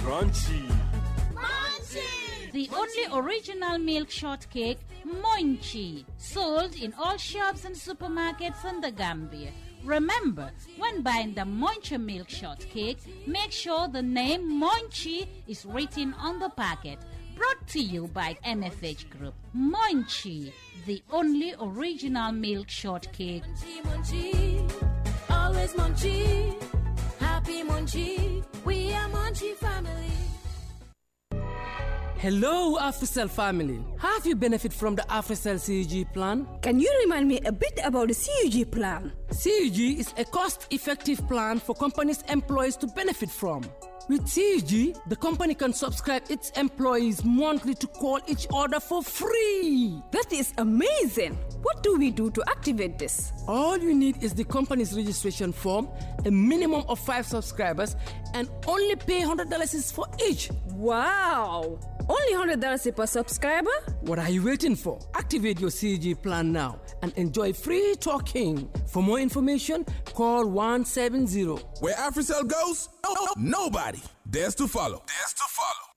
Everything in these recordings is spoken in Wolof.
crunchy. The only original milk shortcake, Monchi, sold in all shops and supermarkets in the Gambia. Remember, when buying the Monchi milk shortcake, make sure the name Monchi is written on the packet. Brought to you by MFH Group. Monchi, the only original milk shortcake. Munchie, munchie, always munchie, happy munchie. We are munchie family. Hello, AfriCell family. Have you benefit from the AfriCell CUG plan? Can you remind me a bit about the CUG plan? CUG is a cost-effective plan for companies' employees to benefit from. With CUG, the company can subscribe its employees monthly to call each other for free. That is amazing. What do we do to activate this? All you need is the company's registration form, a minimum of five subscribers, and only pay $100 is for each. Wow! Only $100 per subscriber? What are you waiting for? Activate your CG plan now and enjoy free talking. For more information, call 170. Where AfriCell goes, no- nobody dares to follow. Dares to follow.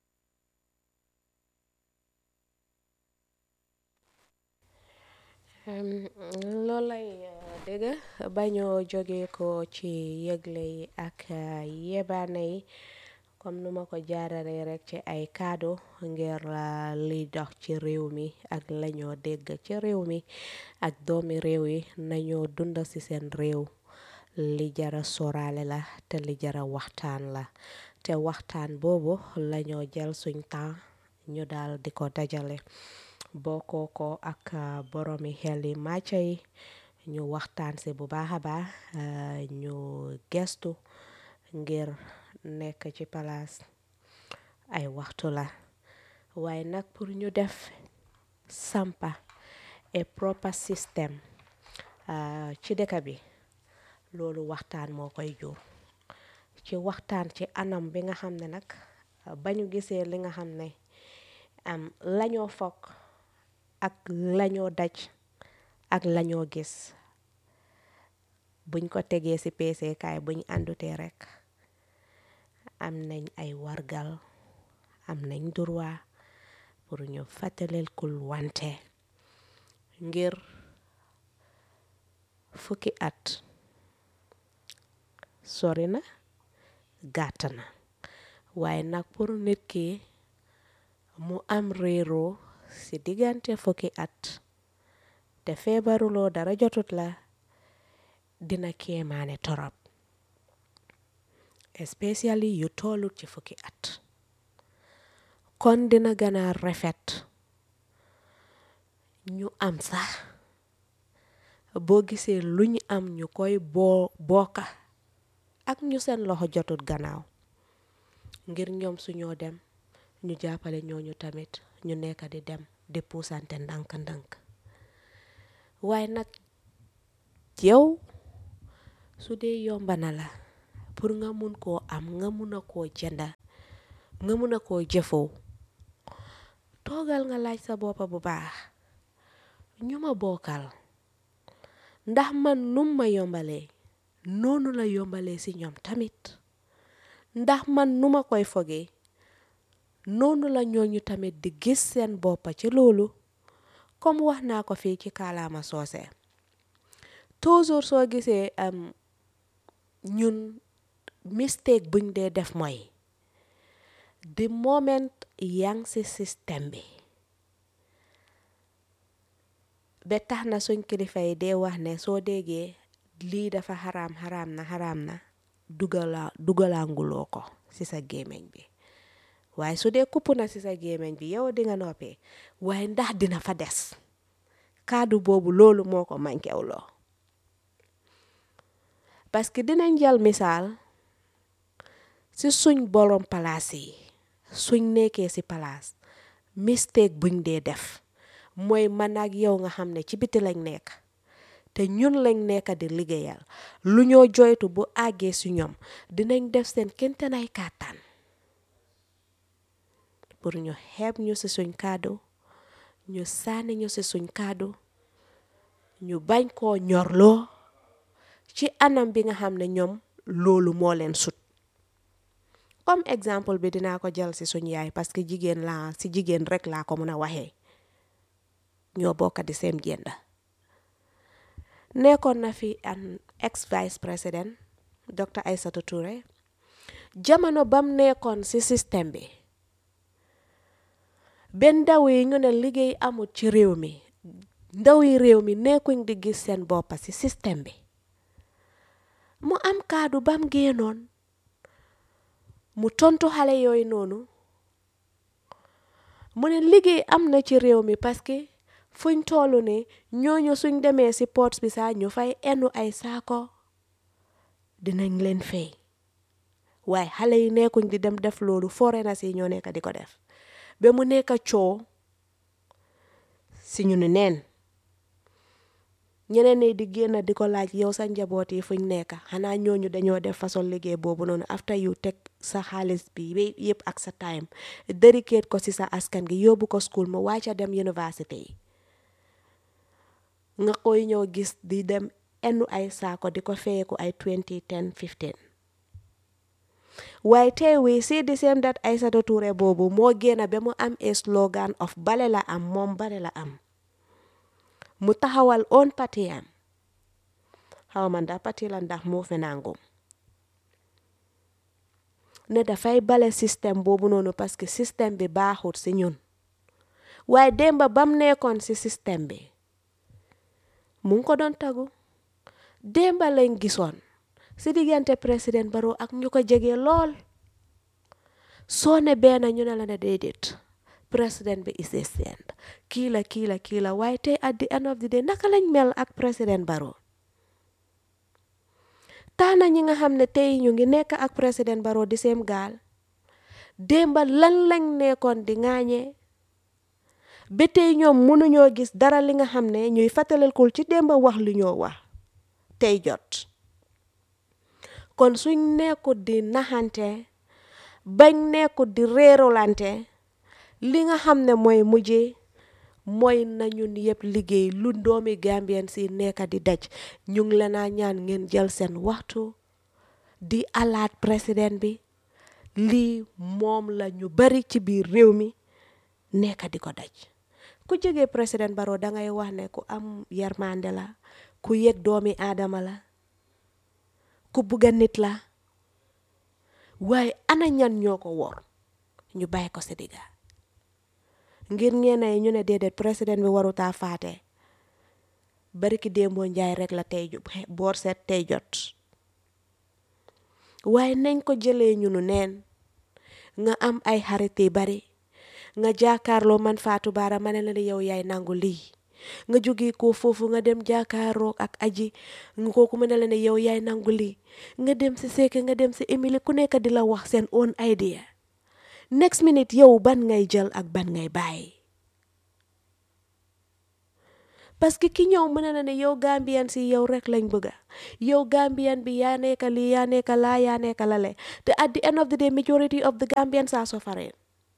loolu lay dégg bañoo jóge ko ci yëgle yi ak yebaane yi comme nu ma ko jaaralee rek ci ay kaddu ngir liy dox ci réew mi ak lañoo dégg ci réew mi ak doomi réew yi nañoo dund ci seen réew li jara soraale la te li jara waxtaan la te waxtaan boobu lañoo jël suñ temps ñu daal di ko dajale bokkoo ko ak boromi xel yi màcca yi ñu waxtaan si bu baax a baax ñu gestu ngir nekk ci palaas ay waxtu la waaye nag pour ñu def sampa et proper système ci dëkk bi loolu waxtaan moo koy jur ci waxtaan ci anam bi nga xam ne nag ba ñu gisee li nga xam ne am lañoo fokk ak lañoo daj ak lañoo gis buñ ko tegee ci peesekaay buñ àndutee rekk am nañ ay wargal am nañ droit pour ñu fàttaleel kul wante ngir fukki at sori na gàtt na waaye nag pour nit ki mu am réeroo ci diggante fukki at te feebaruloo dara jotut la dina kéemaane torop especially yu tollut ci fukki at kon dina gën a rafet ñu am sax boo gisee lu ñu am ñu koy boo bokka ak ñu seen loxo jotut gannaaw ngir ñoom suñoo dem ñu jàppale ñooñu tamit ñu nekk di dem di puusante ndànk-ndànk waaye nag yow su dee yomba na la pour nga mun koo am nga mun a koo jënda nga mun a koo jëfoo toogal nga laaj sa boppa bu baax ñu ma bokkal ndax man num ma yombalee noonu la yombalee ci ñoom tamit ndax man nu ma koy fogee noonu la ñooñu tamit di gis seen boppa ci loolu comme wax naa ko fii ci kaalaama soose toujours soo gisee am ñun mistake buñ dee def mooy the moment yang ci système bi ba tax na suñ kilifa yi dee wax ne soo déggee lii dafa xaraam xaraam na xaraam na dugala dugalanguloo ko ci sa gémmiñ bi waaye su dee kupp na ci sa gémmiñ bi yow di nga noppee waaye ndax dina fa des kaddu boobu loolu moo ko mankewloo parce que dinañ jël misaal ci suñ borom palaas yi suñ nekkee ci palaas mistake buñ dee def mooy man ak yow nga xam ne ci biti lañ nekk te ñun lañ nekk di liggéeyal lu ñoo joytu bu àggee ci ñoom dinañ def seen kentanay kàttan pour ñu xeeb ñu ci suñ kàddu ñu sànni ñu ci suñ kàddu ñu bañ koo ñorloo ci anam bi nga xam ne ñoom loolu moo leen sut comme exemple bi dinaa ko jël si suñ yaay parce que jigéen laa si jigéen rek laa ko mun a waxee ñoo bokk di same gender nekkoon na fi an ex vice président docteur Aïssatou Touré jamono bam nekkoon si système bi benn ndaw yi ñu ne liggéey amul ci réew mi ndaw yi réew mi nekkuñ di gis seen boppa si système bi mu am kaadu bam génnoon mu tontu xale yooyu noonu mu ne liggéey am na ci réew mi parce que fuñ tollu ne ñooñu suñ demee si ports bi saa ñu fay enu ay saako dinañ leen fay waaye xale yi nekkuñ di dem def loolu foreigners yi ñoo nekk di ko def ba mu nekk coow si ñu ne neen ñeneen ñi di génn di ko laaj yow sa njaboot yi fuñ nekk xanaa ñooñu dañoo def façon liggéey boobu noonu after you teg sa xaalis bi yëpp ak sa time dedicate ko si sa askan gi yóbbu ko school mu wàcca dem université yi nga koy ñëw gis di dem enu ay saako di ko feyeku ay 20 10 15 waaye tey wi si di same that Aïssatou Touré boobu moo génn ba mu am a slogan of bale la am moom bale la am mu taxawal oon pati am xaw ma ndax pati la ndax moo fi nangum ne dafay bale système boobu noonu parce que système bi baaxut si ñun waaye démba bam nekkoon si système bi mu ngi ko doon tagu démba lañ gisoon si diggante président Barrow ak ñu ko jege lool soo ne benn ñu ne la ne déedéet président bi is a saint kii la kii la kii la waaye tey at the end of the day naka lañ mel ak président Barrow taana ñi nga xam ne tey ñu ngi nekk ak président Barrow di seem gaal démba lan lañ nekkoon di ŋaañee ba tey ñoom mënuñoo gis dara li nga xam ne ñuy fàttalikul ci démba wax li ñoo wax tey jot kon suñ nekkut di naxante bañ nekkut di réerolante li nga xam ne mooy mujjee mooy nañu yëpp liggéey lu doomi Gambien si nekk di daj ñu ngi leen a ñaan ngeen jël seen waxtu di alaat président bi lii moom la ñu bari ci biir réew mi nekk di ko daj ku jege président Barrow dangay wax ne ku am yarmande la ku yëg doomi aadama la ku bugga nit la waaye ana ñan ñoo ko wor ñu bàyyi ko si digga ngir ñeena yi ñu ne déedéet président bi warutaa faate bariki démboo njaay rek la tey boor seet tey jot waaye nañ ko jëlee ñunu neen nga am ay xarit yi bari nga jaakaarloo man Fatou Bara ma ne la yow yaay nangu lii nga jóge ko foofu nga dem jaakaaroo ak aji nga kooku ma ne la ne yow yaay nangu lii nga dem si Seeke nga dem si Emily ku nekk di la wax seen own idea next minute yow ban ngay jël ak ban ngay bàyyi parce que ki ñëw mën na ne yow Gambian si yow rek lañ bëgga yow Gambian bi yaa nekka lii yaa nekka laa yaa nekka lale te at the end of the day majority of the Gambians are suffering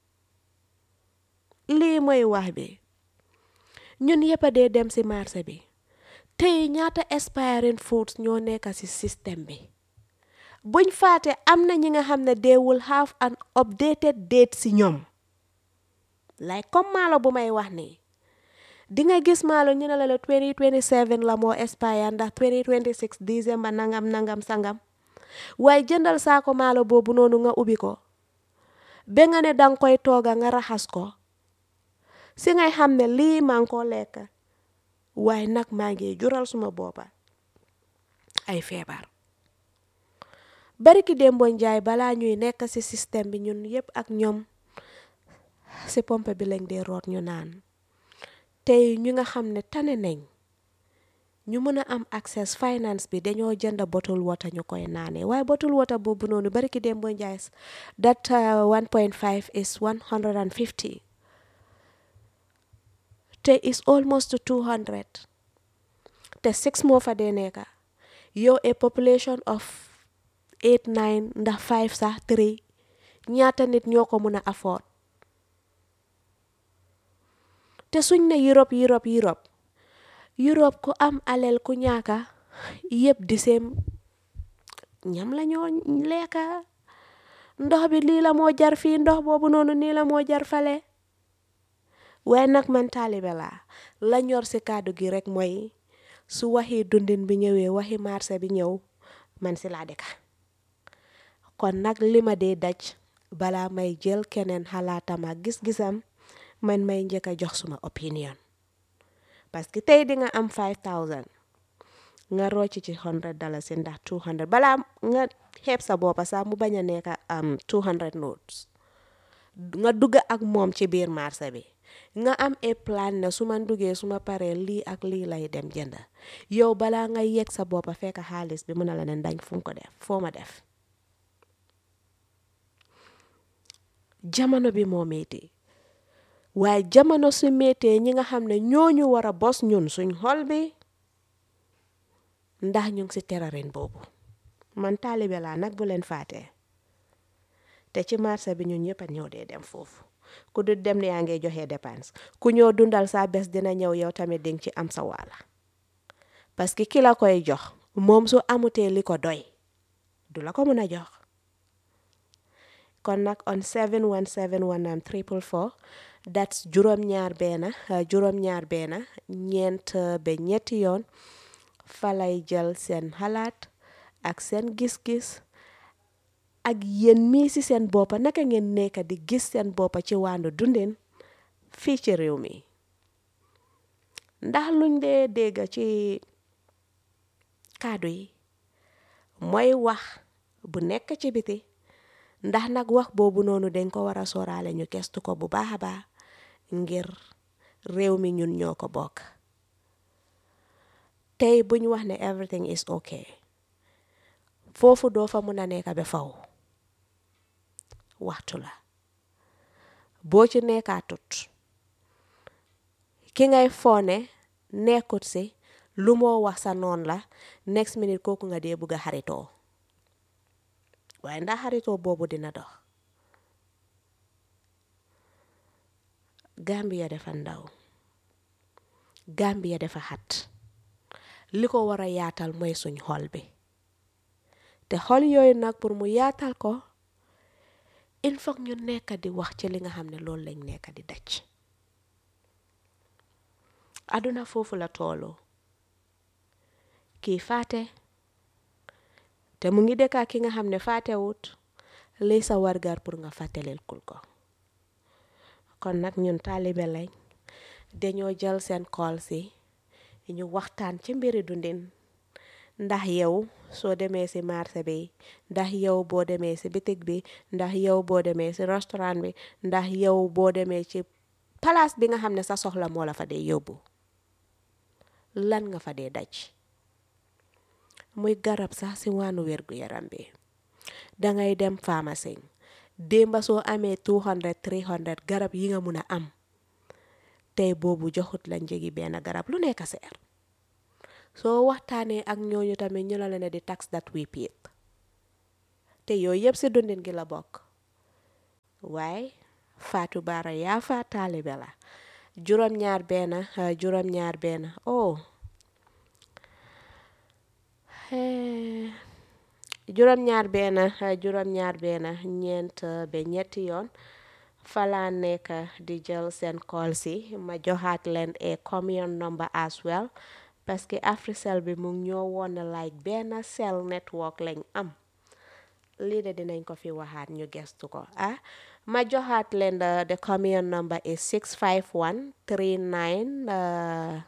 lii mooy wax bi ñun yëpp a dee dem si marché bi tey ñaata expiring foods ñoo nekka si système bi buñ faate am na ñi nga xam ne they will have an updated date si ñoom like comme maalo bu may wax nii di nga gis maalo ñu ne la la 2027 la moo expire ndax 2026 décembre nangam nangam sangam waaye jëndal saako maalo boobu noonu nga ubbi ko ba nga ne danga koy tooga nga raxas ko si ngay xam ne lii maa ngi koo lekk waaye nag maa ngi jural suma boppa ay feebar bariki démbo njaay balaa ñuy nekk ci système bi ñun yépp ak ñoom ci pompe bi lañ dee root ñu naan tey ñu nga xam ne tane nañ ñu mën a am access finance bi dañoo jënd bottle water ñu koy naanee waaye bottle water boobu noonu bariki démbo njaay that 1.5 is 150 te is almost to 200 te six moo fa dee nekka yow a population of 8 9 ndax 5 sax 3 ñaata nit ñoo ko mën a afford te suñ ne Europe Europe Europe Europe ku am alel ku ñaaka yëpp di seen ñam la ñoo lekka ndox bi lii la moo jar fii ndox boobu noonu nii la moo jar fale waaye nag man taalibe laa la ñor si kàddu gi rek mooy su waxi dundin bi ñëwee waxi marché bi ñëw man si laa dëkka kon nag li ma dee daj balaa may jël keneen xalaatam ak gis-gisam man may njëkk a jox suma opinion parce que tey di nga am 5000 nga rocc ci 100 dalasi ndax 200 balaa nga xeeb sa boppa sax mu bañ a nekk am 200 notes nga dugg ak moom ci biir marché bi nga am e plan ne su ma duggee su ma paree lii ak lii lay dem jënd yow balaa nga yegg sa boppa fekk xaalis bi mën na la ne dañ fu ko def foo ma def jamono bi moo métti waaye jamono su méttee ñi nga xam ne ñooñu war a bos ñun suñ xol bi ndax ñu ngi si terarin boobu man taalibe laa nag bu leen faatee te ci marché bi ñun ñëpp a ñëw dee dem foofu ku du dem ne yaa ngi joxe dépense ku ñëw dundal sa bés dina ñëw yow tamit dinga ci am sa wàlla parce que ki la koy jox moom su amutee li ko doy du la ko mën a jox kon nag on 71719 triple four that's juróom-ñaar benn juróom-ñaar benn ñeent ba ñetti yoon fa lay jël seen xalaat ak seen gis-gis ak yéen mii ci seen boppa naka ngeen nekk di gis seen boppa ci wàndu dundin fii ci réew mi ndax luñ dee dégg ci kàddu yi mooy wax bu nekk ci biti ndax nag wax boobu noonu dañ ko war a sooraale ñu gestu ko bu baax a baax ngir réew mi ñun ñoo ko bokk tey buñ wax ne everything is okay foofu doo fa mun a nekk ba faw waxtu la boo ci nekkaatut ki ngay foone nekkut si lu moo wax sa noon la next minute kooku nga dee bugg a xaritoo waaye ndax xaritoo boobu dina dox Gambia dafa ndaw Gambia dafa xat li ko war a yaatal mooy suñ xol bi te xol yooyu nag pour mu yaatal ko il faut ñu nekk di wax ci li nga xam ne loolu lañ nekk di daj aduna foofu la toolu kii faate te mu ngi dëkkaa ki nga xam ne faatewut lii sa wargar pour nga fàttalil kul ko kon nag ñun taalibe lañ dañoo jël seen kool si ñu waxtaan ci mbiri dundin ndax yow soo demee si marché bi ndax yow boo demee si bitig bi ndax yow boo demee si restaurant bi ndax yow boo demee ci palaas bi nga xam ne sa soxla moo la fa dee yóbbu lan nga fa dee daj muy garab sax si wàllu wérgu yaram bi dangay dem pharmacie démba soo amee 200 300 garab yi nga mun a am tey boobu joxut la njëgi benn garab lu nekk seer soo waxtaanee ak ñooñu tamit ñu la leen di tax that we paid te yooyu yëpp si dundin gi la bokk waaye Fatou Bara yaa fa taalibe la juróom-ñaar benn juróom-ñaar benn oh juróom-ñaar benn juróom-ñaar benn ñeent ba ñetti yoon falaa nekk di jël seen call si ma joxaat leen a commune number as well parce que Africell bi mu ngi ñoo woon like benn cell network lañ am lii de dinañ ko fi waxaat ñu gestu ko ah ma joxaat leen the commune number is 651 39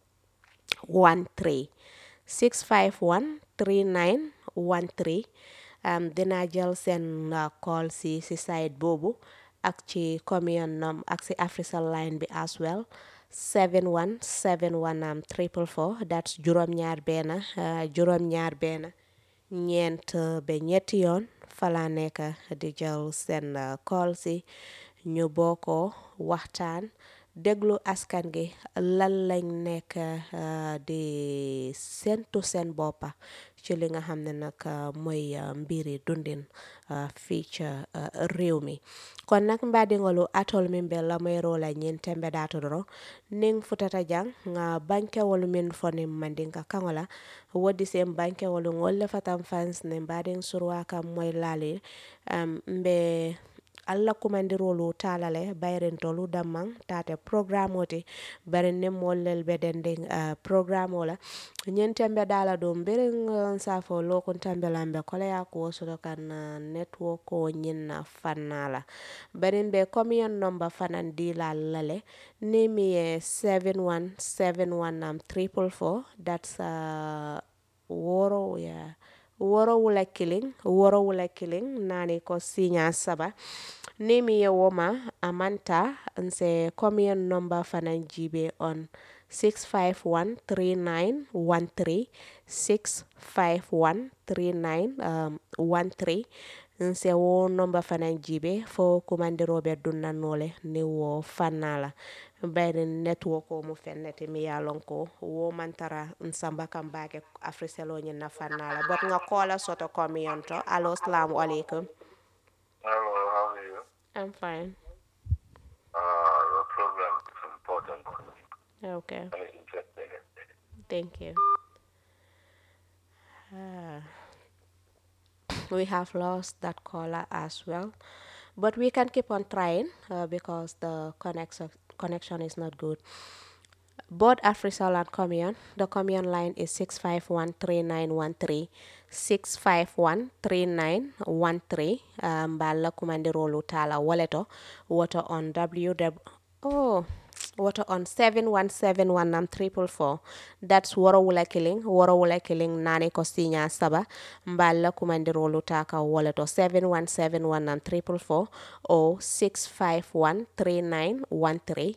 13 651 39 13 dinaa jël seen call si si site boobu ak ci commune num ak si Africell line bi as well 71 71 am triple four that's juróom-ñaar benn juróom-ñaar benn ñeent ba ñetti yoon fala nekk di jël seen call si ñu bokkoo waxtaan déglu askan gi lan lañ nekk di sentu seen boppa ci li nga xam ne nag mooy mbiri dundin fii ca réew mi kon nag mbaadiŋolu atol min be lamero la ñin tembe dato doro niŋ futata jaŋ nga bankewolu min foni mandinka kaŋo la wodi sen bankewolu ŋol le fatan fans ne mbaadiŋ surwa kam moy laali um, mbe alla kumandirolu tala le bayrintolu damman tate programme oti bari ne mollel be dendin uh, programme ola ñin tembe dala dum birin uh, safo lokun tembe lambe kola ya ko soto kan uh, network ko ñin na fannala barin be commune number fanan di la lale ni mi ye 7171 um, triple four that's uh, woro ya yeah. woro wula kiliŋ woro wula kiliŋ naani ko siña saba ni mi ye woma amanta nse commune number fanan jibe on 6513913 6513913 nse wo nomba fanan jibe fo kumandiroɓe dunnannole ni wo fannala bayri network o mu fennete mi yalon ko wo mantara nsamba kam bake africelo ñin na fannala bot nga kola soto commune to allo salamu aleykum Hello, how are you? i'm fine Uh, your program is important okay and interesting. Thank you. Ah. we have lost that caller as well, but we can keep on trying uh, because the connection connection is not good. Both Afrisol and Commune, the Commune line is 6513913. 6513913 um, balla kumandirolu tala waleto water on www oh water on 7171 triple four that's woro wula killing woro wula killing nane ko sinya saba mballa kumandirolu taka waleto 7171 triple four o 6513913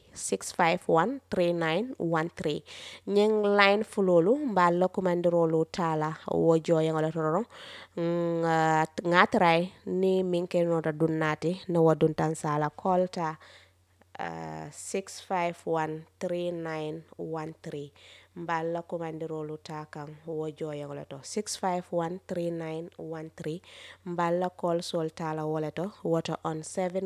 6513913 nyeng line fulolu mballa kumandirolu tala wo joyengole tororo nga ngatray ni minke nota dunnati no waduntan sala kolta uh, 6513913 mballa kumandirolu ta kan wo joyengole to 6513913 mballa kol sol tala wole to woto on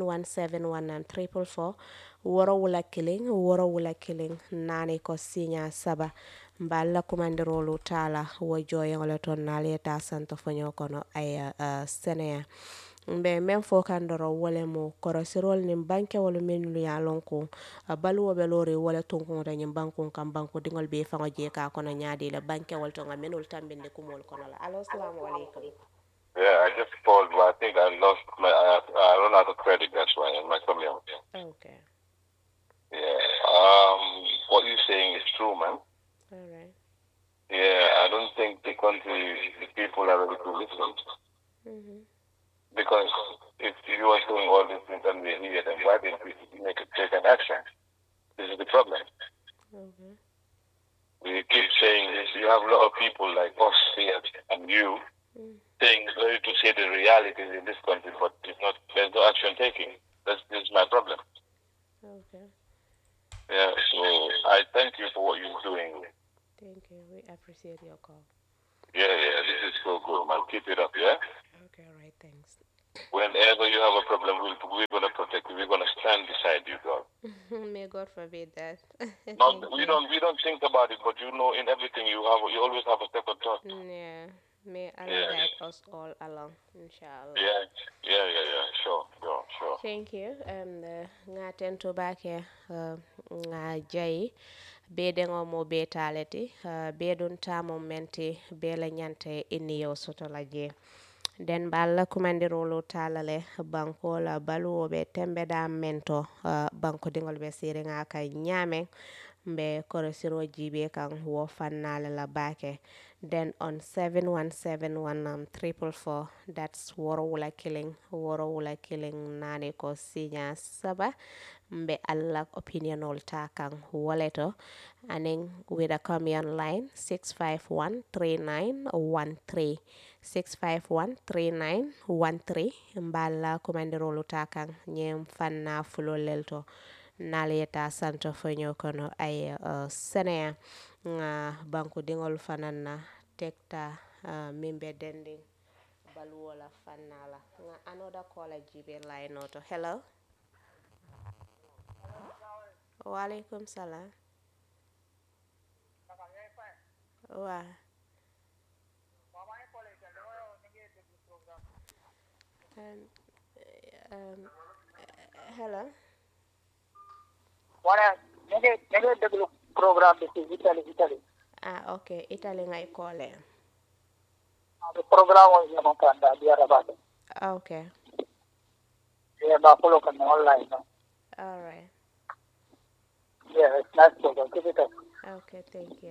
7171 triple four woro wula killing woro wula killing nani ko sinya saba mballa kumandirolu tala wo joyengole to naliyeta santo foño kono ay uh, seneya mbe men fo kan doro wole mo korosirol nin bankewolu minnu ya lon ko a baluwo be lori wole tunkuŋoto ñin bankun kan banku diŋol be faŋo je ka kono ñaadi la bankewol to ŋa minul tambinde kumol kono la alo salamu aleykum Yeah, I just called, but I think I lost my, I, I run out of credit, that's why, in my community. okay Yeah, um, what you're saying is true, man. all right Yeah, I don't think the country, the people are ready to listen. mm-hmm. Because if you are doing all these things and we hear them, why didn't we make a take an action? This is the problem. okay We keep saying this. You have a lot of people like us here and you saying ready to say the realities in this country, but it's not. There's no action taking. That's this is my problem. okay Yeah. So I thank you for what you're doing. thank you we appreciate your call Yeah, yeah. This is so good, man. Keep it up. Yeah. okay all right thanks Whenever you have a problem, we'll, we're gonna protect you. We're gonna stand beside you, God. may god forbid that Not, Thank we you. don't we don't think about it, but you know, in everything you have, you always have a second thought. Mm, yeah may allah Yeah. guide us all along inshallah Yeah, yeah, yeah, yeah. Sure, sure, sure. Thank you. Um, uh, nga tento bake uh, nga jayi bedeŋo mo be taleti uh, bedun tamo menti be la ñante inni yo soto la je den balla kumandirolu talale banko la baluwo be tembe da mento uh, banko diŋol be siriŋa ka ñameŋ mbe korosiro jibe kan wo fannale la bake then on 7171 um, triple four that's woro wula killing woro wula killing nane ko sinya saba mbe allah opinion ol ta kan woleto aning with a commune line 6513913 6513913 mballa kumandirolu ta kan nyem fanna fulolel to naliyeta santo foño kono ay uh, seneya nga banku diŋol fanan na tekta uh, mimbe dending baluwola fannala nga another caller jibe line oto hello waaleykum salaam waa um, um, hello wane ñu ngi ñu ngi déglu programme bi ci Italie Italie ah ok italy ngay koole the programme o ñemo kanda di arabate ok e ba polo kan online no all right yeah it's nice program keep it up okay thank you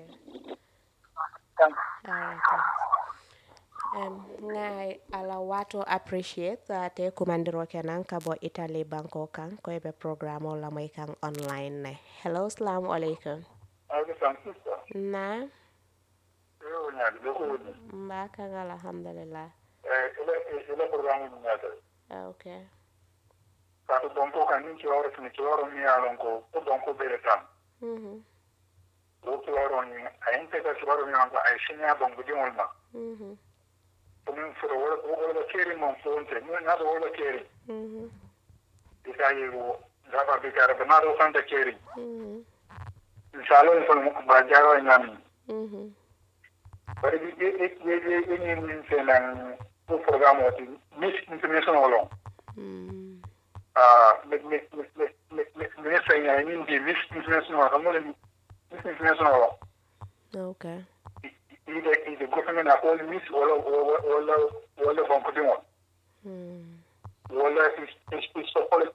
thanks Alright, thanks. Um, ngai ala wato appreciate uh, te kumandiro kenan ka bo Italy banko kan ko be programo la moy kan online ne. Hello, assalamu alaikum. Algo Francisco Na, yo nya de ko ni mba kan alhamdulillah. eh ile ile programme ni nya Okay. ka to don ko kan ni ci waro ni ci waro ni alon ko ko don ko bere tan Mhm. ko ci waro ni ayin te ka ci waro ni an ko ay shinya bon gudi wol ma Mhm. ko min furo wala ko wala keri mon fonte ni na do wala keri Mhm. ikayi wo gaba bi kare na do kan da keri Mhm. inshallah ni fon ba jaro nyami Mhm. bari bi e e e e ni min senan ko programme o ti mis international lo Mm. ah me me me me me me me sai ya ni di mis international ko mo le mis international lo Okay. ide ide government a all mis wala wala wala bon ko dimo Mm. wala is is is so pole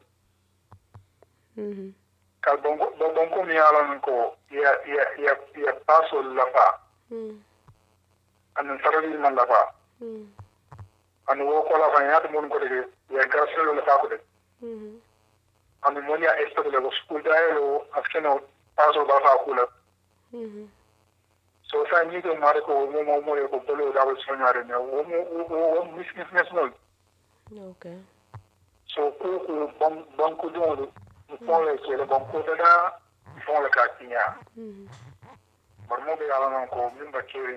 Mhm. kal bon ko bon ko mi ala ko ya ya ya ya paso la fa Mm. an sarari man la fa Mm. an wo ko la fa ya to mon ko de ya graselo la fa ko de Mhm. an mon ya esto de los school da lo askeno paso ba fa kula Mhm. so sa ni to mare ko mo mo mo ko bolo da wa soñare ne wo mo wo mis mis mis no Okay. so ko ko bon bon ko do do fon le ke le bon ko da da fon le ka tinya Mhm. bar mo be ala non ko min ba keri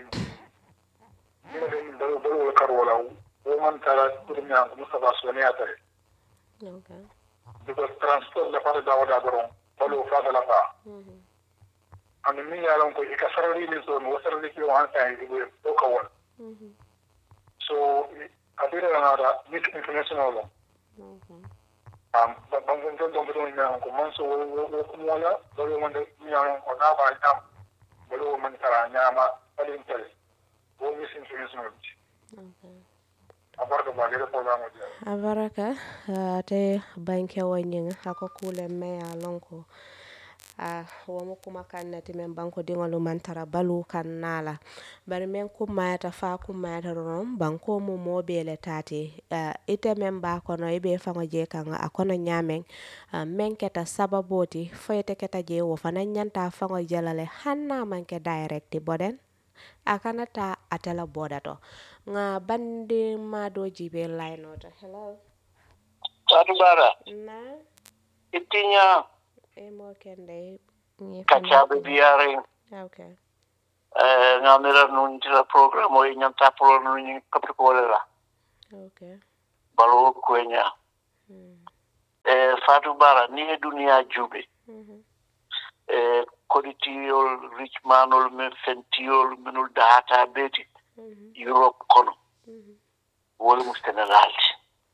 ni mo den do bolo kar wala wo man tara turnya ko musa ba so ne ata Okay. because transport la fa da wada doron bolo fa da la fa Mhm. an min ya lon ko e ka sarari ni so no sarari ki wan sa e ko ko ka won Mhm. so adira na da mis international lo Okay. um ba ba ngon don don don na ko man so wo wo ko mo la do yo man de mi ya ko na ba ya bolo man tara nya ma alin tele wo mis international Okay. abarka ba gere program o dia abaraka uh, te banke wanyinga ako kule me a lonko uh, womo kuma kan nati men banko dingolu man tara balu kan nala bari men kumayata fa kumayata ron banko mu mobile tati uh, ite men ba kono ibe fango je kan a kono nyamen uh, men keta sababoti foyete keta je wo fana nyanta fango jalale hanna manke direct boden akana ta atela boda to nga bandi ma do jibe line oto hello sadu bara na itinya e mo kende ngi kachabe biare okay eh ngamira nun tira program o nyam ta pro nun kapri ko la okay balo kwenya mm. eh fatu bara ni e dunia jube mhm eh koditiyol richmanol men fentiyol menul data beti mhm europe kono mhm wol mu senegalti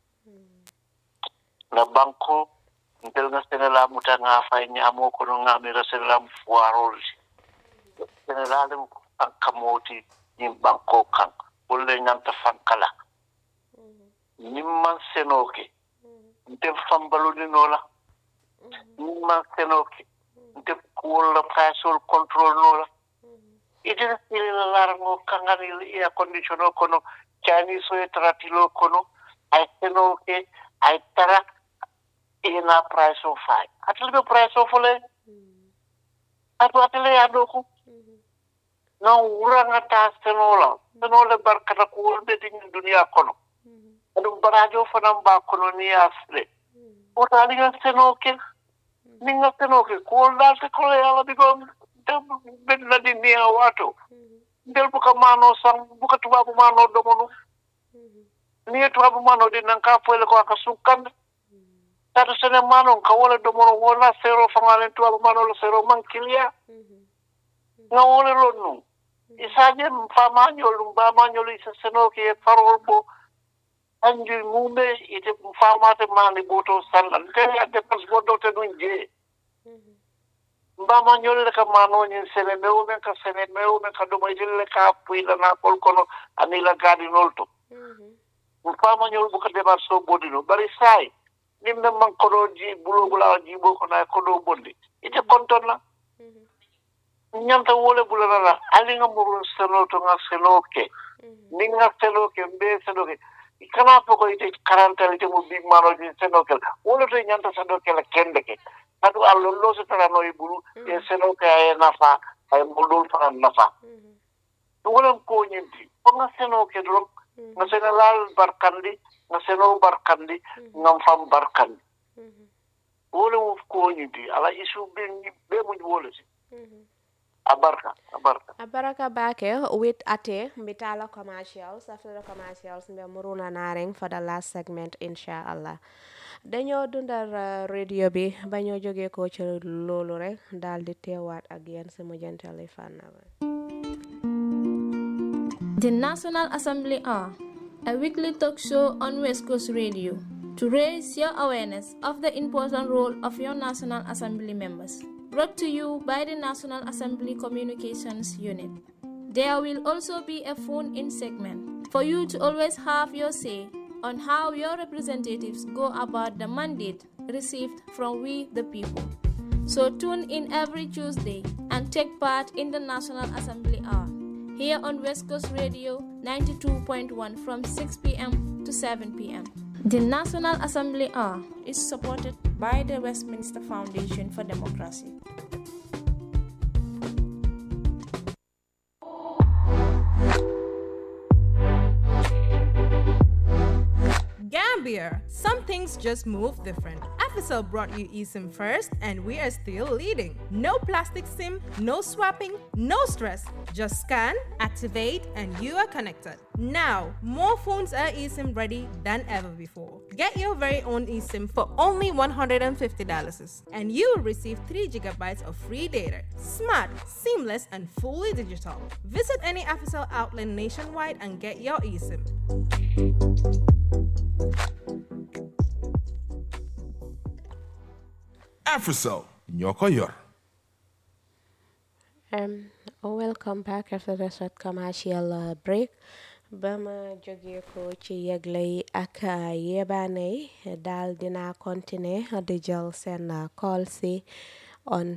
na banko ntel nga senela muta nga fay nyamo kono nga mira senela mu fuarol senelale mu kamoti nyim banko kan wolle nyanta fankala nimman senoke nte fambaludi nola nimman senoke nte wolla pasol control nola idina silila larango kangani air condition o kono chinese o e taratilo kono ay senoke ay tara ina price o fay atele be price o fole atu atele ya doku na wuranga ta senola senola barkata ko wolbe din dunia kono adu barajo fanan ba kono ni asle wota ni nga senoke ni nga senoke ko dal te ko yala bi ko ben la di ni wato ndel buka mano sang buka tubabu mano domonu ni tubabu mano di nan ka fole ko aka sukkan tata sene mano ka wala domono wala sero fangale tubabu mano lo sero man kilia nga wala lo nu isaje fama nyolu bama nyolu isa seno ke farol bo anju mumbe ite fama te mani boto sallan te ya de pas bodo te nun je mbama ñolle ka manoñin sene mewu men ka sene mewu men ka ɗuma itelle ka puylana kol kono anila gaadinol to fama ñol buka débat so bodino bari saay nin men man koɗo ji bulogulawa jibo kono ay koɗo bonde ite kontonna ñanta wole bulanala alinga murun seno to nga seno ke ni nga seno ke mbe seno ke kana fo ko ite karantalité mo big manoji seno kel wole to ñanta seno kela kende ke kadu allo lo so tara no ibulu e seno ka e nafa ay modol fana nafa to wolam ko nyinti ko nga seno ke drum nga seno lal barkandi nga seno barkandi ngam fam barkandi wole mo ko nyinti ala isu be be mo wole si abarka abarka abaraka bake with ate mbitala commercials after the commercials mbe muruna nareng for the last segment inshallah dañoo dundal uh, radio bi ba ñoo jógee ko ci loolu rek daal di teewaat ak yéen si mujjantali fànna ba The National Assembly are a weekly talk show on West Coast Radio to raise your awareness of the important role of your National Assembly members. Brought to you by the National Assembly Communications Unit. There will also be a phone in segment for you to always have your say on how your representatives go about the mandate received from we the people. So tune in every Tuesday and take part in the National Assembly Hour here on West Coast Radio 92.1 from 6 p.m. to 7 p.m. The National Assembly Hour is supported by the Westminster Foundation for Democracy. Gambia. Some things just move different. FSL brought you eSIM first, and we are still leading. No plastic SIM, no swapping, no stress. Just scan, activate, and you are connected. Now, more phones are eSIM ready than ever before. Get your very own eSIM for only $150, and you will receive 3 gigabytes of free data. Smart, seamless, and fully digital. Visit any FSL outlet nationwide and get your eSIM. Africell ñoo ko yor. Um, welcome back after the short commercial uh, break. ba ma jógee ko ci yëgle yi ak uh, yebaane yi daal dina continuer di jël seen uh, call si on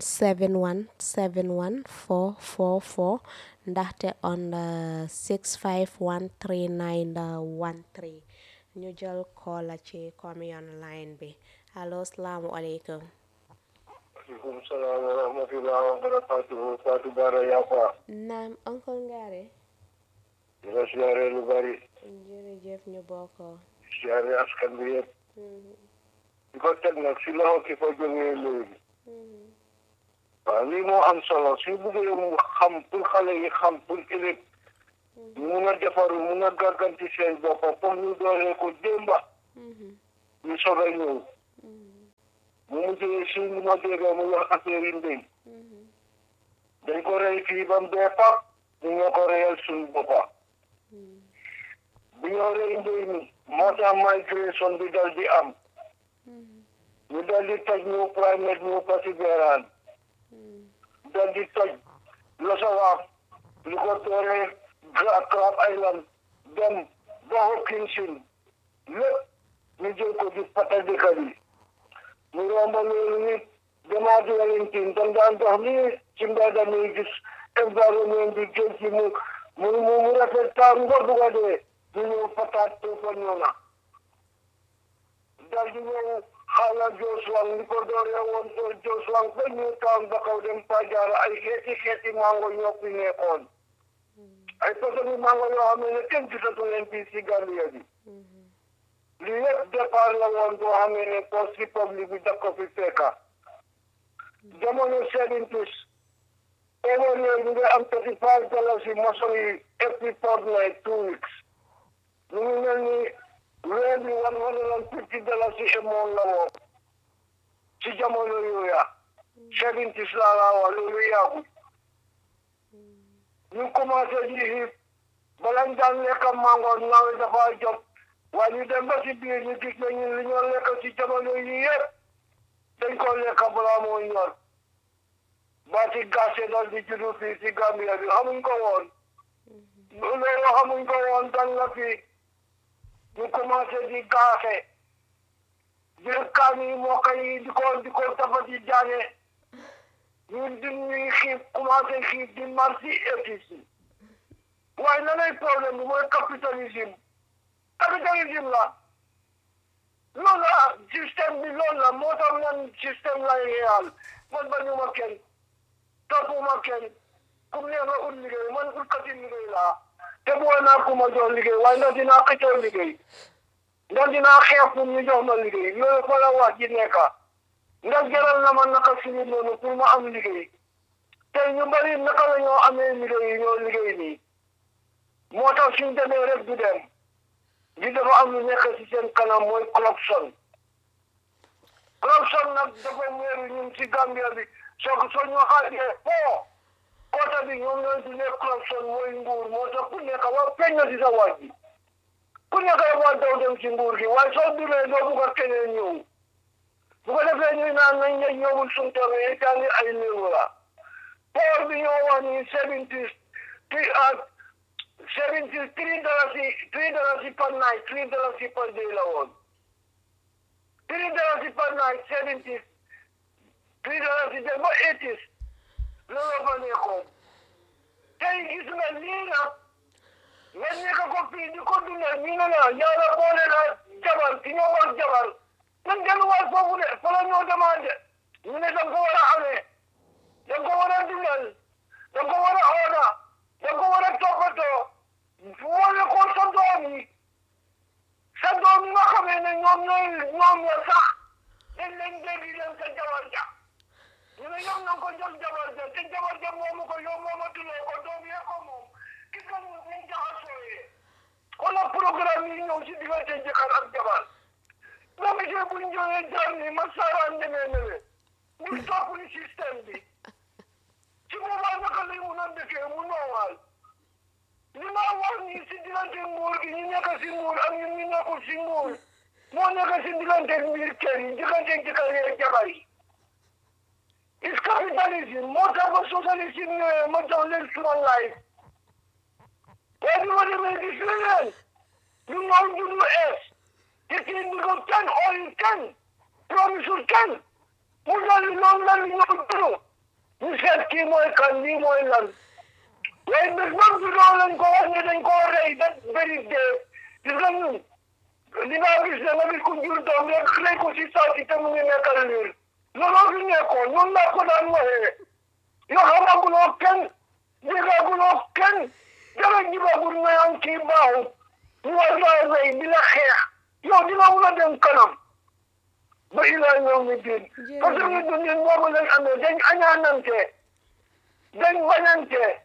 7171444 ndaxte on 6513913 ñu jël call ci commune line bi allo salaamualeykum aleykum salaam wa rahmatullah wa barakatuhu Fatou Bara Yafa naam oncle Ngare di la siyaare lu bari jërëjëf ñu bokkoo siyaare askan bi yëpp di ko teg nag si loxo ki fa jógee léegi waaw lii moo am solo si buggee mu xam pour xale yi xam pour ëllëg ñu mun a defaru mun a gàgganti seen boppa comme ñu dooree ko démba ñu soog a ñëw mu mujjee si li ma dégg mu wax affaire yi mbéy dañ ko rey fii ba mu dee pap ñu ñoo ko reyal suñu boppa bu ñoo rey mbéy mi moo tax migration bi dal di am ñu dal di toj ñu primate ñu persévérance dal di toj Losawaak lu ko tooree Crab Island dem ba Hopkinson lépp ñu jël ko di pata dëkk bi ñu romba loolu nit demaat Wellington dañ daan dox nii ci mbedd mi gis environnement bi géej gi mu mu mu mu rafet taar nga bugg a dee ñu ñëw pataat to fa ñoona dal di ñëw xaala Josuwang li ko dooree woon to Josuwang ba ñu taan ba kaw dem Pajaara ay xeeti xeeti mango ñoo fi nekkoon ay façon mango yoo xam ne kenn gisatu leen fii si Gambia bi lii yëpp départ la woon boo xamee ne post république bi daf ko fi fekka jamono seventies over here ñu ngi am thirty five dollars si maçon yi every fortnight two weeks ñu ngi mel ni weer bi one hundred and fifty dollars si emoon la woon si jamono yooya seventies laa laa wax loolu yàggu ñu commencé di xiif balañ daan lekk mango nawet dafa jot waaye ñu dem ba si biir ñu gis ne ñun li ñoo lekk si jamono yi yëpp dañ ko lekk balaa moo ñor ba ci gàcce dal di juddu fii si Gambia bi xamuñ ko woon loolu xamuñ ko woon dan la fii ñu commencé di gaaxe jël kaan yi mokk yi di ko di ko dafa di jaane ñu di ñuy xiif commencé xiif di mar si épices yi waaye na lay problème bi mooy capitalisme capitalisme la loolu la système bi loolu la moo tax man système lay réal man bañuma kenn toppuma kenn kum neex nga ut liggéey man utkati liggéey laa te boo naa ku ma jox liggéey waaye ndax dinaa xëccoo liggéey ndax dinaa xeex pour ñu jox ma liggéey loolu fa la wax ji nekka ndax jaral na ma naka suñu noonu pour ma am liggéey tey ñu bari naka la ñoo amee liggéey yi ñoo liggéey nii moo tax suñ demee rek du dem di dafa am lu nekk si seen kanam mooy corruption corruption nag dafa meeru ñun si Gambia bi soo ko soo ñu xaajee foo koota bi ñoom ñooy dundee corruption mooy nguur moo tax ku nekk waa feeñ na si sa waaj bi ku nekk dafa daw dem si nguur gi waaye soo duree doo bugg a keneen ñëw bu ko defee ñuy naan nañ ne ñëwul suñ tamit yi daal ay léewu la poor bi ñoo wax ni seventy seventy three dollars three dollars per night three dollars per day la woon three dollars per night seventy three dollars day ba eighties loolu la fa nekkoon tey gis nga lii nag nga nekk ko fii di ko dundal ñu ne la yàlla boole la jabar ki ñoo war jabar nan delluwaat foofu de fa la ñoo demandé ñu ne danga ko war a amee danga ko war a dundal danga ko war a oona danga ko war a toppatoo wala ko sa doom yi sa doom yi nga xamee ne ñoom ñooy ñoom la sax dañ leen dégg leen sa jabar ja ñu ne yow na ko jox jabar ja te jabar ja moomu ko yow moomatuloo ko doom yee ko moom ki ka ñu ñu jaxasooyee wala programme yi ñëw si diggante jëkkër ak jabar boo gisee bu ñu jógee jaar ni ma saaraan demee nele ñu topp ni système bi ci boobaa naka lay mun a dëkkee mu noowaal li ma wax nii si diggante nguur gi ñu nekk si nguur ak ñun ñu nekkul si nguur moo nekk si diggante mbir kër yi diggante jëkkër yi ak jabar yi is capitalisme moo tax ba socialisme ñëwee ma jox leen suma life waaye bi ma demee gis leneen ñu ñoom juddu ees te kii bi ko kenn ooyul kenn promisul kenn mu dal noonu la ñu ñëw juddu ñu seet kii mooy kan lii mooy lan waaye bés ba juddoo lañ ko wax ne dañ koo rey da bëri dee gis nga ñun dinaa gis ne nga gis ku jur doom rek rey ko si saati te mu ngi nekkal liir looloo fi nekkoon ñun laa ko daan waxee yoo xamaguloo kenn déggaguloo kenn dara jibagul nga am kii baaxut ñu war laa rey di la xeex yow dina mun a dem kanam ba ilaa yow mi diin parce que ñu dundin boobu lañ amee dañ añaanante dañ bañante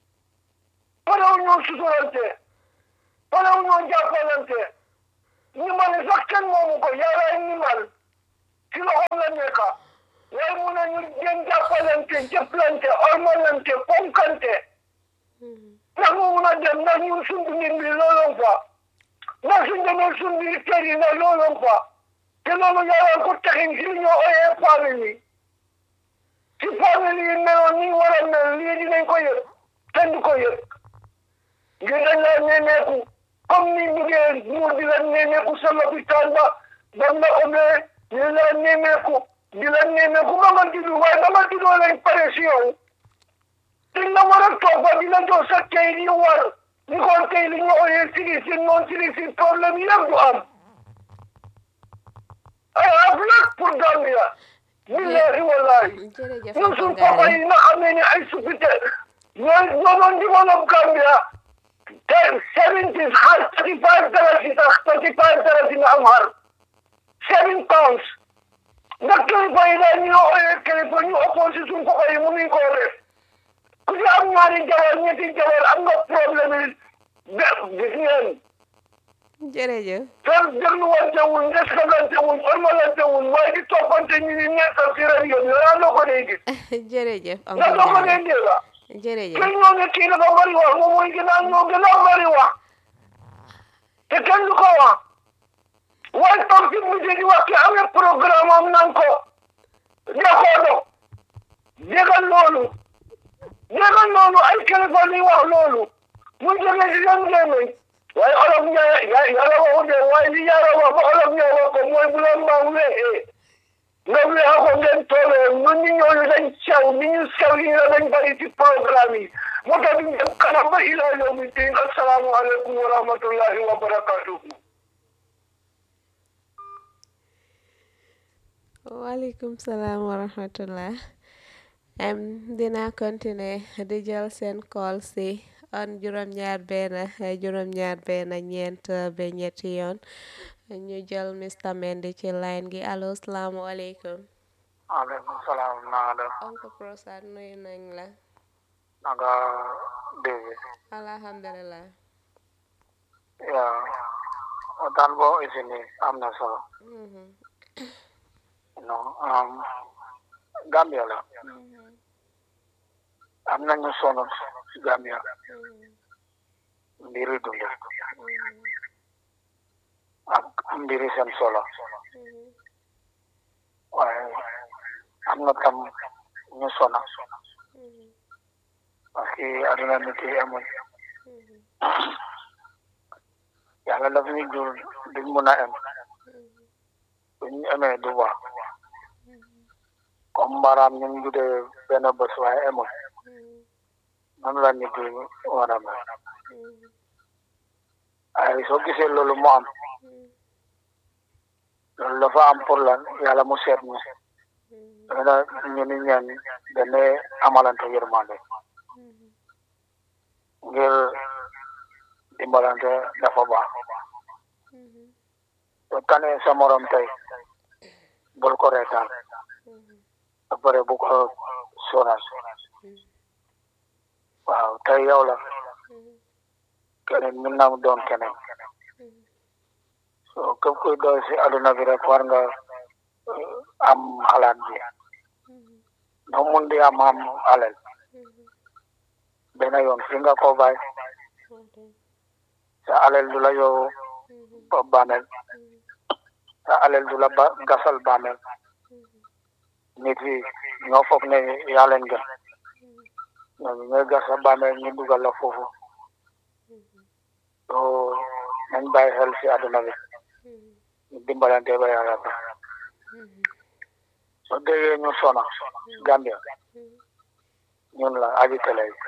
parew ñoo suturante parew ñoo jàppalante ñimbali sax kenn moomu ko yàllaay ñimbal ci loxoom la nekk waaye mu ne ñu gën jàppalante jëflante ormalante fonkante ndax mu mun a dem ndax ñun suñ dundin bi looloon fa ndax suñ demee suñ biir kër yi ndax looloon fa te loolu yàlla ko taxin si li ñoo oyee famille si famille yi meloon ni war a mel lii dinañ ko yëg kenn du ko yëg ngir dañ laa nemmeeku comme ni buggee muur di la nemmeeku sa lopitaan ba bam la obee ñu la nemmeeku di la nemmeeku ba nga juddu waaye ba nga juddoo lañ pare si yow dañ la war a toog ba di la jox sa kay li war ñu xool kay li ñu oyee sili si non sili si problème yëpp du am ay ab lak pour Gambia billahi wallahi ñun suñ papa yi nga xam ne ni ay suppité ñoo ñoo doon develop Gambia te seventies xar thirty five dalasi sax thirty five dalasi nga am xar seven pounds ndax kilifa yi daal ñu oyee kilifa ñu opposé suñ papa yi mu ngi ko def ku ci am ñaari jabar ñetti jabar am nga problème yi de gis ngeen jërëjëf fer dégluwante wuñ respectante wuñ ormalante wuñ waaye di toppante ñu ni nekkal si rajo bi laa doo ko dee gis jërëjëf nga doo ko dee dégg jërëjëf kenn ñoo ne kii dafa bari wax moom mooy gën a ñoo gën a bari wax te kenn du ko wax waaye toog si mujj di wax ki amee programme am nan ko defoo do déggal loolu déggal loolu ay kilifa li wax loolu mu jóge si seen gémmiñ waaye olof ñaar yàlla waxu de waaye li yàlla wax ba olof ñaar wax ko mooy bu la mbaam weexee nga weexa ko ngeen toolee ñun ñu ñooñu dañ sew ni ñu sew yi nga dañ bari ci programme yi moo tax ñu dem kanam ba ilaa yawmi diin assalaamu aleykum wa rahmatullahi wa barakatuhu waaleykum salaam wa rahmatullah em dina continuer di jël seen call si on juróom-ñaar benn juróom-ñaar benn ñeent ba ñetti yoon ñu jël Mr Mendy ci line gi allo salaamualeykum aleykum salaam naa def oncle Prosad nuyu nañ la naka dégg alhamdulilah yaa waxtaan boo isi ni am na solo non um, Gambia la am nañu sonn ci Gambia mbiri dund ak mbiri seen solo waaye am na tam ñu sona parce que aduna nit yi amul yàlla daf ñu jur duñ mun a am buñ amee du baax comme mbaaraam ñu ngi juddee benn bés waaye amul noonu la nit yi war a mel ay soo gisee loolu mu am loolu dafa am pour lan yàlla mu seet ñu dana ñu ni ñaan dane amalante yërmande ngir dimbalante dafa baax soo tanee sa morom tey bul ko reetaan ba pare bu ko sonal waaw tey yow la keneen mën na doon keneen so képp kuy doy si aduna bi rek war nga am xalaat bi no mun di am am alal benn yoon fi nga ko bàyyi sa alal du la yow bàmmeel sa alal du la ba gasal bàmmeel nit yi ñoo foog ne yaa leen gën ñooñu ñooy gas sa bàmmeel ñu dugal la foofu so nañ bàyyi xel si àdduna bi ñu dimbalante ba yàlla ba soo déggee ñu sona Gambia ñun la aji télé yi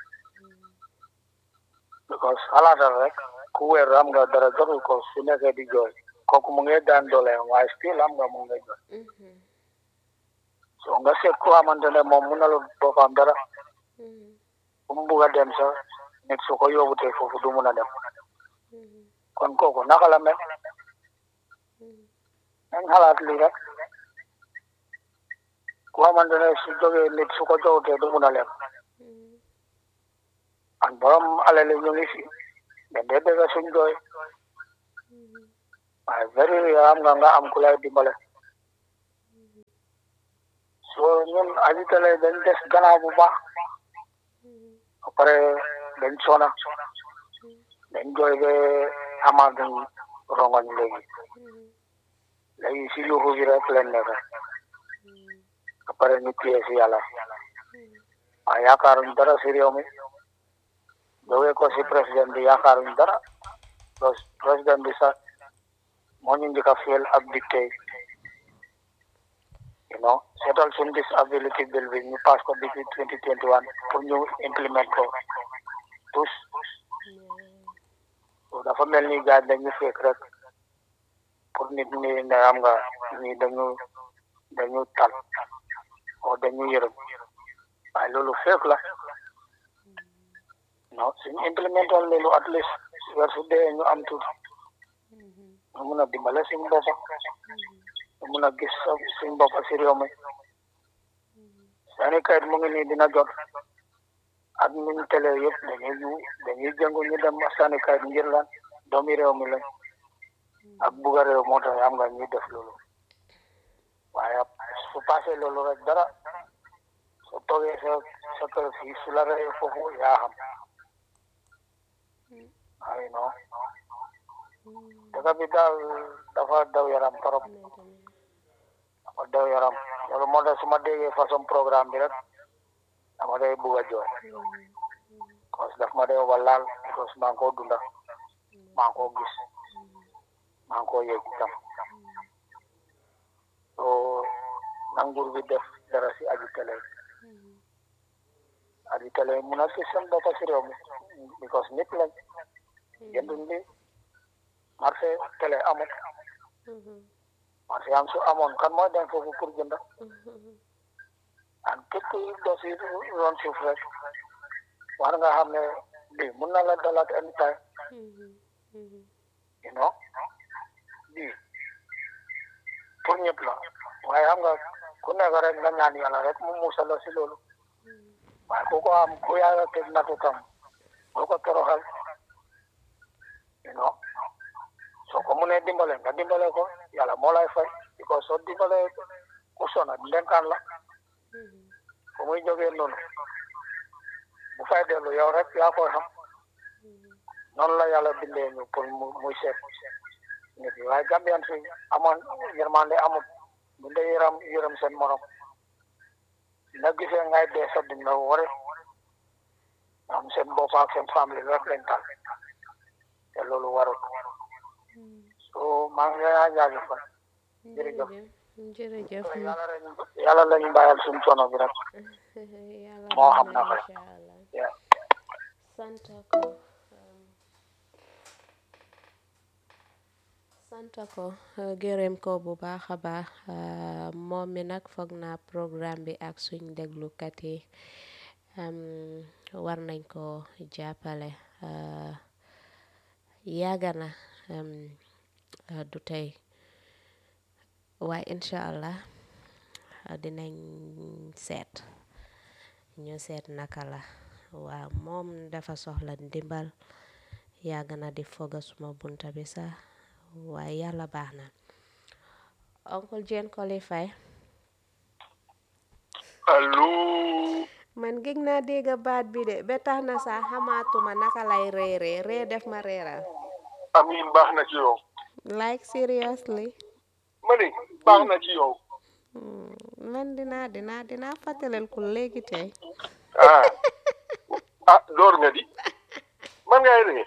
because xalaatal rek ku weer am nga dara jotul ko su nekkee di jooy kooku mu ngi daan doole waaye still am nga mu ngi jooy so nga seet ku xamante ne moom mun na lu boppam dara bu mu bugg a dem sax nit su ko yóbbutee foofu du mun a dem kon kooku naka la mel nañ xalaat lii rek ku xamante ne su jógee nit su ko joxutee du mun a lem an borom alal ñu ngi fi den dee dégg suñ jooy waaye very rare am nga nga am ku lay dimbale so ñun ajitale dañ des gannaaw bu baax ba pare dañ sona dañ jooy be amaat dañ rongoñ léegi léegi si yuuxu bi rek leen nekk ba pare ñu téye si yàlla waaye yaakaaruñ dara si réew mi jógee ko si président bi yaakaaruñ dara président bi sax moo ñu njëkk a fiyel ak dicté you know seetal suñ disability bill bi ñu pass ko depuis twenty twenty one pour ñu implement ko tous so dafa mel ni gars dañu fekk rek pour nit ñi ne am nga ñi dañu dañu tal o dañu yërëm waaye loolu fekk la non suñu implémenté woon loolu at least weer su dee ñu am tuuti ñu mun a dimbale suñu bopp ñu mun a gis suñu bopp si réew mi seeni kayit mu ngi nii dina jot ak niñ télé yëpp dañuy ju dañuy jëngu ñu dem sànnikaay ngir lan doomi réew mi lañ ak bugga réew moo tax am nga ñuy def loolu waaye su passé loolu rek dara su toogee sa sa kër fii su la reyee foofu yaa xam ay non dëkk bi daal dafa daw yaram trop dafa daw yaram loolu moo tax su ma déggee façon programme bi rek dama day bugg a jooy parce que daf ma day ba laal parce que maa ngi koo dunda maa ngi koo gis maa ngi koo yëg itam so nangur bi def dara si aji télé aji télé mun a gis seen bopp si réew mi because nit lañ jëndun li marché télé amut marché am su amoon kan mooy dem foofu pour jënda an képp kuy doo si ron suuf rek war nga xam ne lii mun na la dalaat anytime you know lii pour ñëpp la waaye xam nga ku nekk rek nga ñaan yàlla rek mu musal la si loolu waaye ku ko am ku yàlla teg natu tam boo ko toroxal you know soo ko munee dimbale nga dimbale ko yàlla moo lay fay because soo dimbale ku sona ndenkaan la fu muy jógee noonu bu fay dellu yow rek yaa koy xam noonu la yàlla bindee ñu pour mu muy seet nit yi waaye Gambian fi amoon yërmande amut bu dee yëram yërëm seen morom na gisee ngay dee sa dina wari am seen bopp ak seen famille rek lañ tal te loolu warut so maa ngi lay jaajëfal jërëjëf jërëjëf yàlla rek yàlla lañu bàyyal suñu coono bi rek moo xam na ko sant ko sant ko gërëm ko bu baax a baax moom mi nag foog naa programme bi ak suñ déglukat yi war nañ ko jàppale yàgg na du tey waaye incha allah dinañ seet ñu seet naka la waaw moom dafa soxla ndimbal yàgg na di foga suma bunta bi sax waaye yàlla baax na oncle Jane qualify allo man gëj naa dégg baat bi de ba tax na sax xamaatuma naka lay reeree ree def ma reeral amin baax na ci yow like seriously ma ne baax na ci yow man dinaa dinaa dinaa fàttalel ku léegi tey ah ah door nga di man ngay ree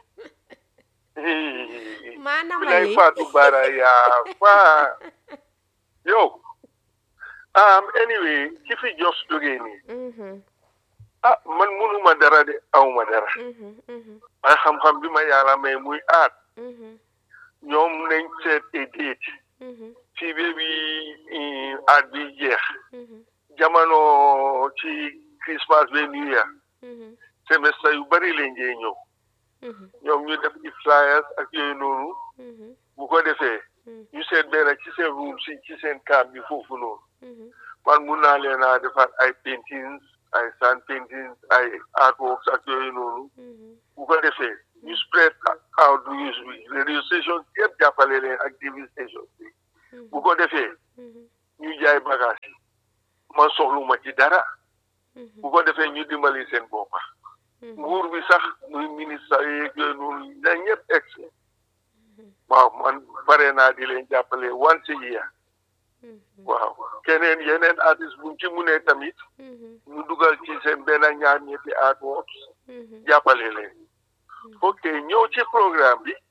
maanaam bilay Fatou Bara yaa fa yow um anyway ki fi jos jógee nii ah man munuma dara de awma dara waaye xam-xam bi ma yàlla may muy aat ñoom nañ seet a déet fii ba bi aat bi jeex jamono ci Christmas ba New Year semestre yu bari leen jee ñëw ñoom ñu def ci flyers ak yooyu noonu bu ko defee ñu seet benn ci seen room si ci seen camp bi foofu noonu man mun naa leen a defar ay paintings ay sand paintings ay artworks ak yooyu noonu bu ko defee ñu spread out news bi radio station yëpp jàppale leen ak TV station bi bu ko defee ñu jaay bagage yi man soxluma ci dara bu ko defee ñu dimbali seen boppa nguur bi sax muy ministre yeeg yooyu noonu na ñëpp egg waaw man pare naa di leen jàppale once a year waaw keneen yeneen artiste buñ ci munee tamit ñu dugal ci seen benn ñaar ñetti artworks jàppale leen ok ñëw ci programme bi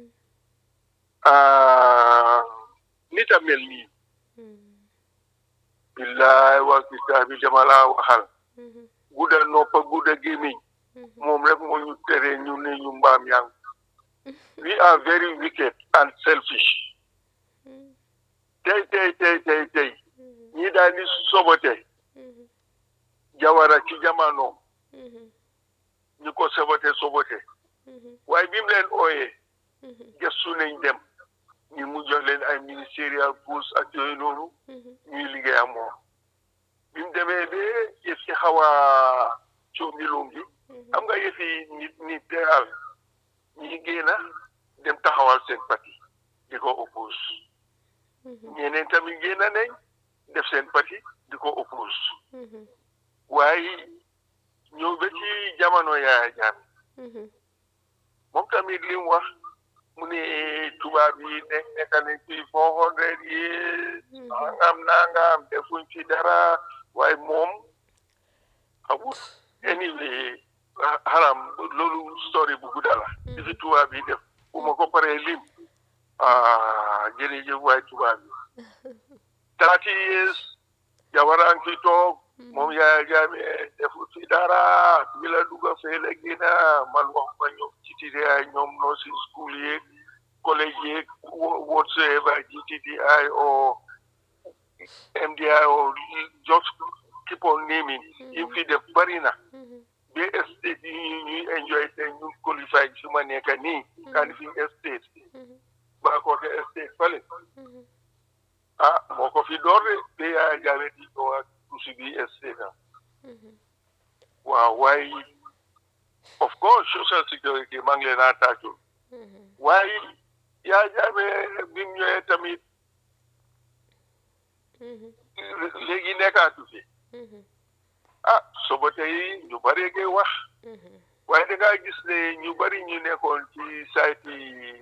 nit a mel nii billaay wa kitaabi dama laa waxal gudda noppa gudda gémmiñ moom rek moo ñu tere ñu ne ñu mbaam yang we are very wicked and selfish tey tey tey tey tey ñi daal di sobote jawara ci jamono ñu ko sobote sobote waaye bi mu leen ooyee gëstu nañ dem ñu mu jox leen ay ministériel post ak yooyu noonu ñuy liggéey ak moom bi mu demee ba yëf ci xaw a coomilum bi xam nga yëf yi nit nit daal ñi génn dem taxawal seen parti di ko oppose ñeneen tamit génn nañ def seen parti di ko oppose waaye ñëw ba ci jamono yaaya jaam moom tamit li mu wax mu ne tubaab yi nekk nekk nañ fi four hundred years nangam nangam defuñ fi dara waaye moom amul anyway xaram loolu story bu gudda la di fi tubaab yi def bu ma ko paree lim ah jërëjëf waay tubaab yi thirty years jabaraan fi toog moom yaaya jaame defu fi dara bi la dugga fee la génna man wax ma ñoom GTDI ñoom nursing school yeeg college yeeg whatsoever GTDI or MDI or just keep on naming yim fi def bari na ba estate yi ñuy enjoy te ñu qualify fi ma nekk nii Kanifing estate Bakoteh estate fale ah moo ko fi door de ba yaaya jaame di ñëw ak tuuti bi estate am waaw waaye of course social security maa ngi leen a tàccul waaye yaa jaame bi mu ñëwee tamit léegi nekkaatu fi ah soba tey ñu bari ngay wax waaye da ngaa gis ne ñu bari ñu nekkoon ci sayti